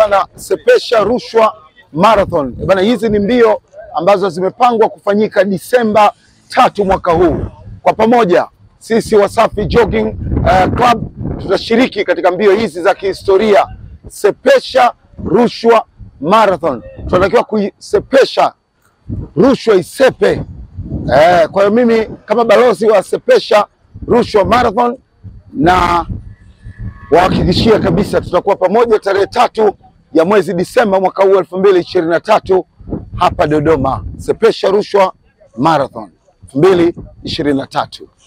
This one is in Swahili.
bana, Sepesha Rushwa Marathon bana, hizi ni mbio ambazo zimepangwa kufanyika Disemba tatu mwaka huu. Kwa pamoja sisi Wasafi Jogging uh, Club tutashiriki katika mbio hizi za kihistoria Sepesha Rushwa Marathon. Tunatakiwa kuisepesha rushwa isepe. Eh, kwa hiyo mimi kama balozi wa Sepesha Rushwa Marathon na wahakikishia kabisa tutakuwa pamoja tarehe tatu ya mwezi Disemba mwaka huu elfu mbili ishirini na tatu hapa Dodoma, Sepesha Rushwa Marathon elfu mbili ishirini na tatu.